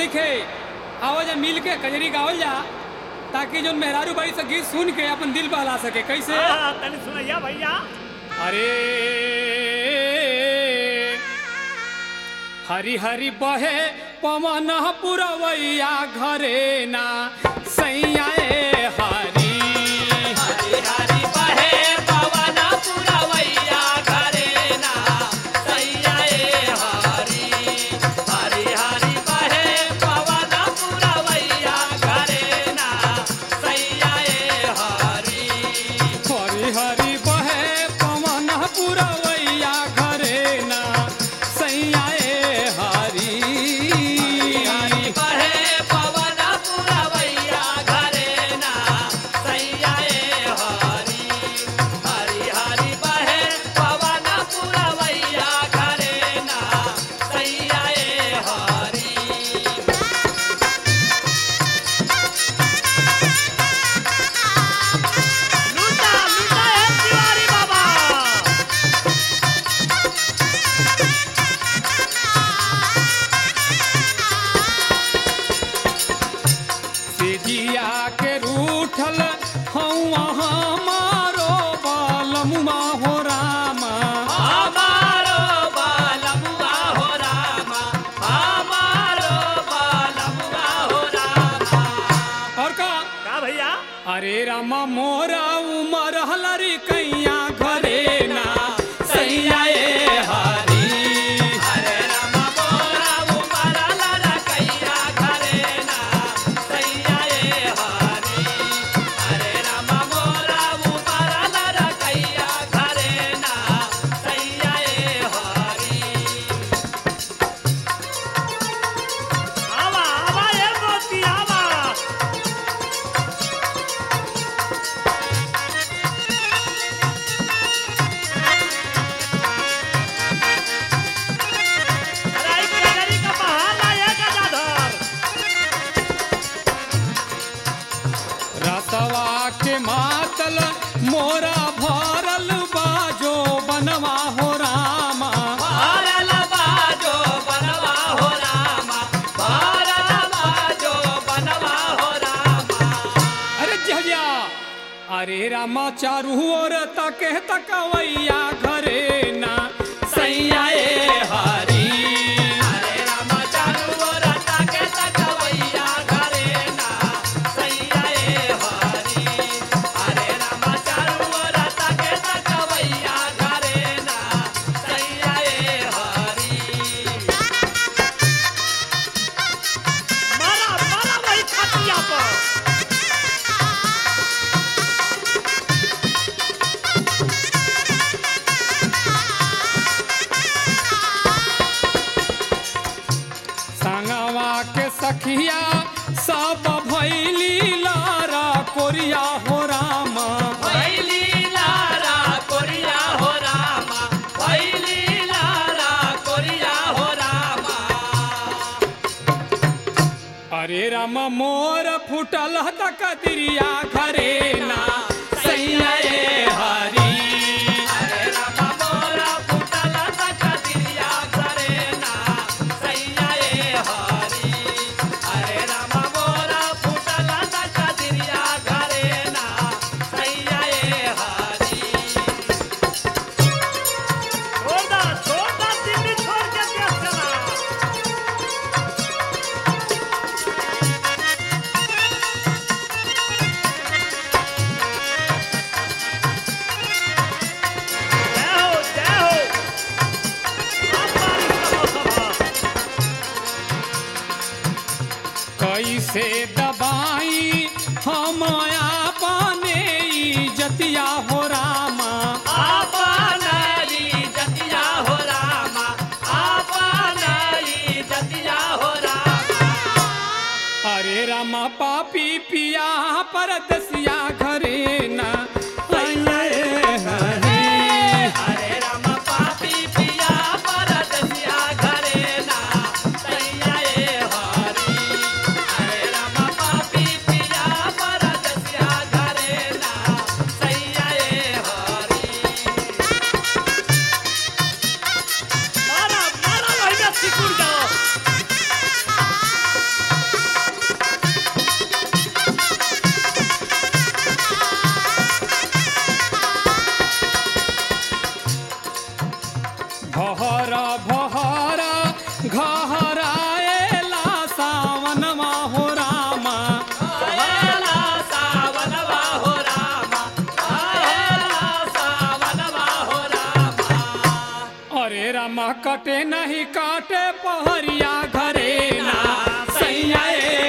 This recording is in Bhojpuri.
लिखे आओ जा मिल के कजरी गावल जा ताकि जो मेहरारू बाई से गीत सुन के अपन दिल बहला सके कैसे हाँ, हाँ, तनी सुनैया भैया अरे हरी हरी बहे पवन पुरवैया घरे ना सैया ए हरी हरी हरी बहे पवन पुरवैया घरे ना सैया ए हरी हरी हरी बहे पवन पुरवैया घरे ना सैया ए हरी हरी हरी बहे पवन पुरवैया घरे ना सैया ए हरी हरी बहे पवन पुरवैया घरे ना सैया ए हरी हरी हरी बहे पवन पुरवैया घरे ना सैया ए हरी लूटा लूटा है तिवारी बाबा सिजिया के रूठल हौआ हमारो बालमुआ हो रामा हमारो बालमुआ हो रामा हमारो बालमुआ हो रामा और का का भैया अरे रामा मोरा उमर हलरी कैया घरे ना सैया ए हरी हरे रामा मोरा उमरा लड़ा कैया घरे ना सैया ए हरी हरे रामा मोरा उमरा लड़ा कैया घरे ना सैया ए हरी आवा आवा ये मोती आवा अरे एक कजरी का बहाना ये गदाधर रसवा के मातल मोरा भरल बाजो बनवा हो रामा भारल बाजो बनवा हो रामा भारल बाजो बनवा हो रामा अरे जहिया अरे रामा चारू ओर तके तकवैया घरे ना सैया ए हरी हरे रामा चारू ओर ताके तकवैया घरे ना सैया ए हरी हरे रामा चारू ओर ताके तकवैया घरे ना सैया ए हरी मारा मारा वही खटिया पर संगवा के सखिया सब भैली लारा कोरिया हो रामा भैली लारा कोरिया हो रामा भैली लारा कोरिया हो रामा अरे रामा मोर फुटल तकदरिया घरे ना सैया ए हरी हरे रामा मोरा फुटल तकदिरिया घरे ना सैया ए हरी हरे रामा मोरा फुटल तकदिरिया घरे ना सैया ए हरी छोड़ दा छोड़ दा दिल्ली छोड़ के देश चला जय हो जय हो अब बारिश का मौसम है कैसे दबाई हम अपने जतिया हो रामा आपनारी जतिया हो रामा आपनारी जतिया हो रामा अरे रामा पापी पिया परदसिया घरे ना सैया ए हरी हरे राम पापी पिया परदसिया घरे ना सैया ए हरी हरे राम पापी पिया परदसिया घरे ना सैया ए हरी मारा मारा वही में सिकुड़ जाओ कटे नहीं काटे पहरिया घरे ना सैया ए